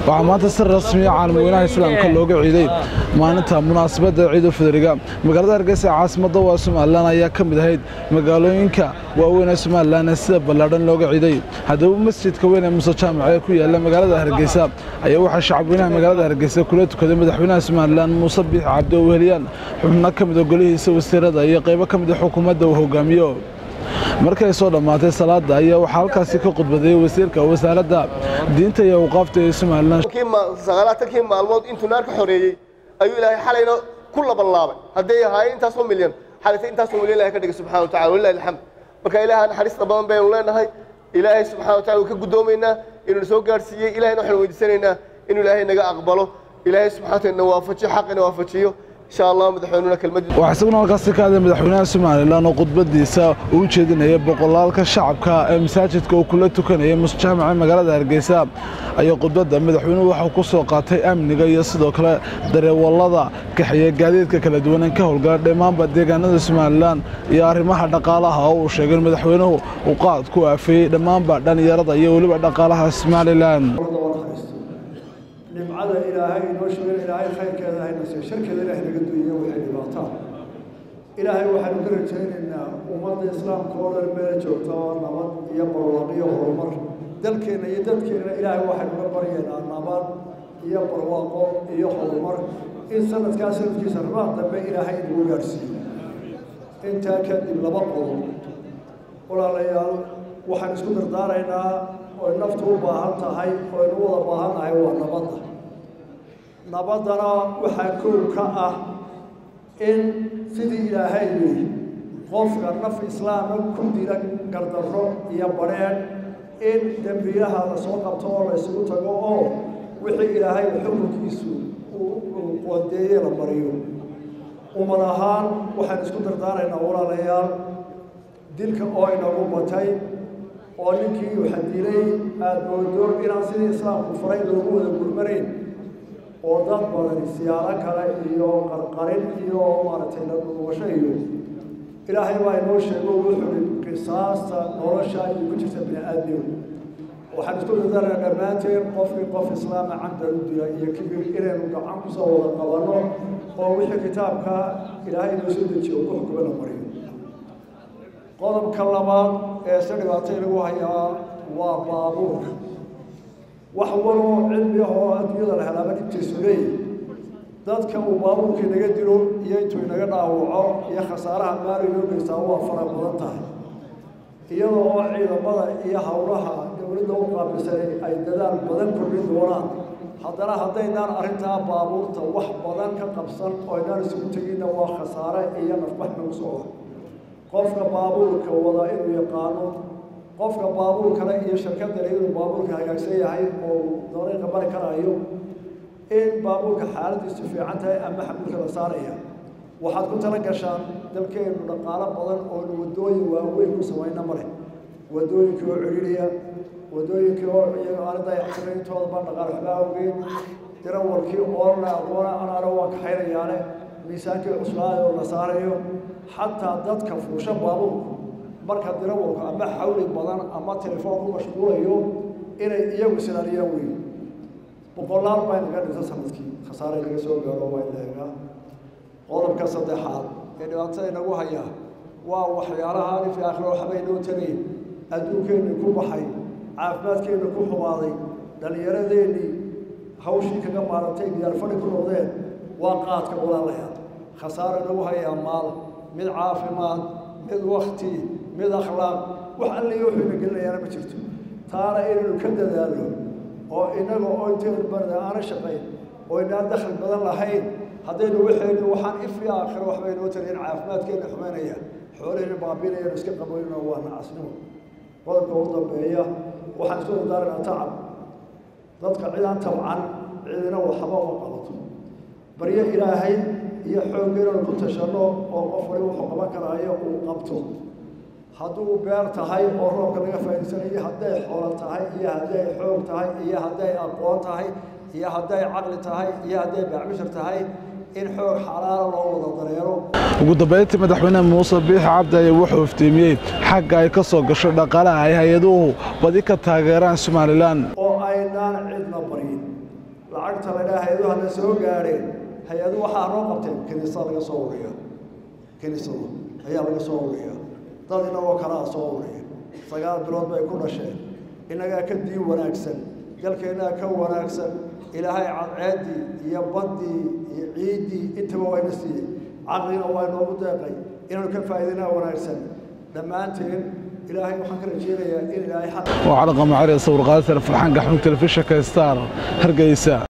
waxaa maanta si rasmiya caalamweynaha islaamka looga ciiday maalinta munaasabadda ciidul fidriga magaalada hargeysa caasimadda waa somalilan ayaa ka mid ahayd magaalooyinka waaweyn ee somalilan ee sida ballaadhan looga ciiday haddaba masjidka weyn ee muuse jaamac ee ku yaala magaalada hargeysa ayaa waxaa shacabweynaha magaalada hargeysa kula tukaday madaxweynaha somalilan muuse biix cabdi oo weheliyaan xubno ka mida golihiisa wasiirada iyo qaybo ka mida xukuumadda uu hogaamiyo markay soo dhammaatay salaada ayaa waxaa halkaasi ka khudbadeeyey wasiirka wasaaradda diinta iyo awqaafta ee somalilan sagaalaatankii maalmood intuu naar ka xoreeyey ayuu ilaahay xalayna ku labanlaabay hadday ahaayeen intaasoo milyan xalayta intaasoo milyan ilahay ka dhigay subxana wa tacala walilahi alxamd marka ilaaha naxariista badan baynu leenahay ilaahay subxana wa tacala wuu ka guddoomaynaa inuu soo gaadhsiiyey ilahayna waxaanu weydiisanaynaa inuu ilaahay naga aqbalo ilaahay subxana wa taala na waafajiyo xaqina waafajiyo insha allah madaxweynuna kelmadii waxaa isaguna halkaasi ka hadlay madaxweynaha somalilan oo khudbadiisa uu jeedinaya boqolaalka shacabka ee masaajidka uu kula tukanayay musjaamaca magaalada hargeysa ayaa khudbadda madaxweynuhu waxau ku soo qaatay amniga iyo sidoo kale dareewallada kaxeeya gaadiidka kala duwanan ka howlgala dhammaanba deegaanada somalilan iyo arrimaha dhaqaalaha oo uu sheegay in madaxweynuhu uu qaad ku aafeeyey dhammaanba dhallinyarada iyo weliba dhaqaalaha somalilan nimcada ilaahay inoo sheegay ilaahay khayrkeeda hayna siiyo sharkeeda ilaahay naga duuyo waxay dhibaataan ilaahay waxaanu ka rajaynaynaa ummadda islaamka oo dhan meel joogta oo nabad iyo barwaaqo iyo horumar dalkeenna iyo dadkeenna ilaahay waxaynu ka baryaynaa nabad iyo barwaaqo iyo horumar in sanadkaa sanadkiisa rabaad dambe ilaahay inagu gaadhsiiyo intaa kadib laba qodob walaalayaal waxaan isku dardaaraynaa oy naftu u baahan tahay oo aynu wada baahan nahay waa nabadda nabaddana waxaa kow ka ah in sidii ilaahay yidhi qofka naf islaama ku dila gardarro iyo badrheedh in dembiilaha la soo qabto oo la isugu tago oo wixii ilaahay xukunkiisu uu qoondeeye la mariyo ummad ahaan waxaan isku dardaaraynaa walaalayaal dilka oo inagu batay oo ninkii waxa dilay aada moodo inaan sidii islaamku faray loogu wada gurmanayn oo dad badan siyaaro kale iyo qarqarin iyo maaragtay la dhuugasho iyo ilaahay baa inoo sheego wuxuu i qisaasta nolosha iyo ku jirta bini aadmiga waxaan isku dadaarnaa dhammaanteen qofkii qof islaama camdan u dila iyo kibir inaynu gacan kusoo wada qabanno oo wixii kitaabka ilaahay inoo soo dejiyo ku xukumo la mariyo qodobka labaad ee se dhibaatay lagu hayaa waa baabuurka wax waloo cilmi ah oo adduunyada la helaaba dhibtiisu leeyahy dadka uu baabuurka inaga dilo iyo intuu inaga dhaawaco iyo khasaaraha maali loo geystaa waa fara badan tahay iyadoo oo ciidamada iyo howlaha dowladda u qaabilsanay ay dadaal badan kordhin doonaan haddana haddaynaan arrintaa baabuurta wax badan ka qabsan oo aynaan isugu teginna waa khasaare iyo nafbax nagu socda qofka baabuurka wada inuu yaqaano qofka baabuurkale iyo shirkadale inuu baabuurka hagaagsan yahay oo dariiqa mari karaayo in baabuurka xaaladiisu fiican tahay ama xamuulka la saaraya waxaad ku tala gashaan dalkeenu dhaqaalo badan oonu waddooyin waaweyn ku samayna male waddooyinkii oo celiliya waddooyinkii oo iyaga aana dayactiray intooda baan dhaqaale waxba awgeyn dirawalkii oona aqoona anaana waa kaxaynayaane miisaankii cuslaayo oo la saarayo xataa dadka fuusha baabuurku marka dirawalku ama xawli badan ama telefoon ku mashquulayo inay iyagu islaaliyaan weyn boqolaal baa inaga dhinta sanadkii khasaare naga soo gaaro waa inaga qodobka saddexaad ee dhibaatada inagu haya waa waxyaalaha alif aakhiro waxba inoo tagayn adduunkeenni ku baxay caafimaadkeenni ku xumaaday dhallinyaradeennii hawshii kaga maarantay giyaalfadhi ku noqdeen waa qaadka walaalayaal khasaare inagu hayaa maal mid caafimaad mid wakti mid akhlaaq wax alliya wuxuu ina gelinayaana ma jirto taana inaynu ka dadaalno oo inaga oo intaynu barda aana shaqayn oo inaan dakhli badan lahayn haddaynu waxaynu waxaan ifi aakhiro waxba inoo tarayn caafimaadkeena xumaynaya xoolahayna baabinayanu iska qaboynno waa nacasnimo qodobka ugu dambeeya waxaan isku dardaaranaa tacab dadka cidaan tabcan cidina waxba uma qabato baryo ilaahay iyo xoog inaynu ku tashanno oo qof wali wuxuu qaban karaayo uu qabto hadduu beer tahay oo roobka laga faa'iidsanayo hadday xoolo tahay iyo hadday xoog tahay iyo hadday aqoon tahay iyo hadday caqli tahay iyo hadday baacbishar tahay in xoog xalaala loo wada dareero ugu dambeyntii madaxweyne muuse biix cabdi ayaa wuxuu iftiimiyey xagga ay ka soo gasho dhaqaalaha ay hay-aduhu badi ka taageeraan somalilan oo aynaan cidna baryin soo gaadheen hay-adu waxaa noo qabteen kiniisada laga soo ururiya kiniisada ayaa laga soo ururiya dad inagoo kalaa soo ururiya sagaal bilood bay ku dhasheen innagaa ka diin wanaagsan dalkeennaa ka wanaagsan ilaahay cadceeddii iyo baddii iyo ciiddii intaba wayna siiyey caqlina waa inoogu deeqay inaanu ka faa'iidinaa wanaagsan dhammaanteen ilaahay waxaan ka rajeynayaa in ilaahay xaq وعلى قمع عري صور قاسر فرحان قحمي تلفزيون كستار هرقيسة